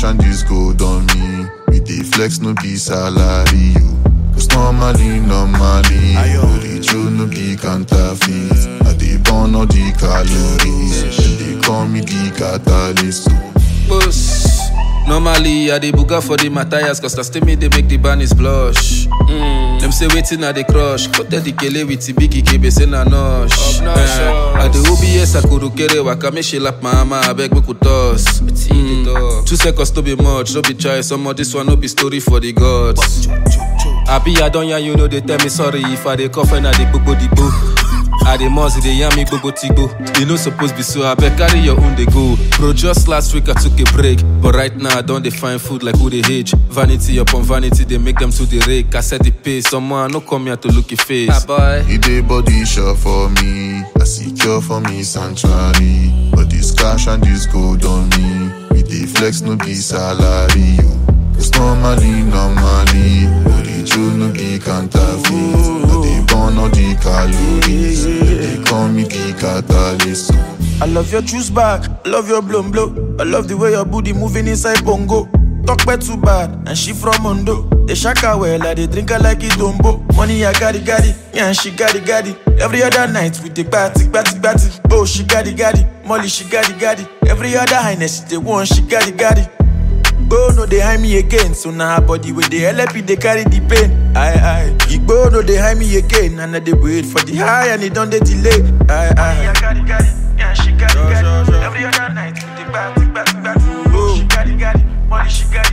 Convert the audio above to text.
cash and this gold on me. We dey flex no be salary o. Cause normally, normally, the true no be counterfeit. I dey burn all the calories. Dem dey call me the catalyst. o. Boss. Normally, I dey buga for the Matthias, cause na still me they make the bunnies blush. Mm. Them say waiting at the crush. Cut the kele with the biggie kebe say na nosh. Eh, I the OBS akuru kere waka me she lap my mama, I beg me could toss. Mm. Two seconds to be much, no be try. Some of this one no be story for the gods. I be I don't you know they tell me sorry if I dey cough and I dey gbogbo the boo. I dey must dey yarn me gbogbo tigbo. You no suppose be so I beg carry your own dey go. Bro, just last week I took a break, but right now I don dey find food like who dey age. Vanity upon vanity they make them to the rake. I set the pace, someone no come here to look your face. Ah, boy. He dey body sure for me, I secure for me sanctuary. But this cash and this gold on me, we dey flex no be salary o. Cause normally, normally, but the true no be counterfeit. I dey burn all the calories, dem dey call me the catalyst. o. I love your juice bag, I love your blown blow. I love the way your booty moving inside bongo. Talk bad too bad, and she from Mondo. They shaka well, I they drink her like it dombo. Money I got it, got it, yeah, and she got it, got it. Every other night we take party, party, party. Oh, she got it, got it. Molly, she got it, got it. Every other highness, they want, she got it, got it. Igbo no dey hide me again, so now her body with the LP they carry the pain. Aye aye. Igbo no dey hide me again, and I dey wait for the high and it don't dey delay. Aye aye. Yeah, she got it, got it. Every other night we dey party, party, party. Oh, she got it, got it. Money she got it,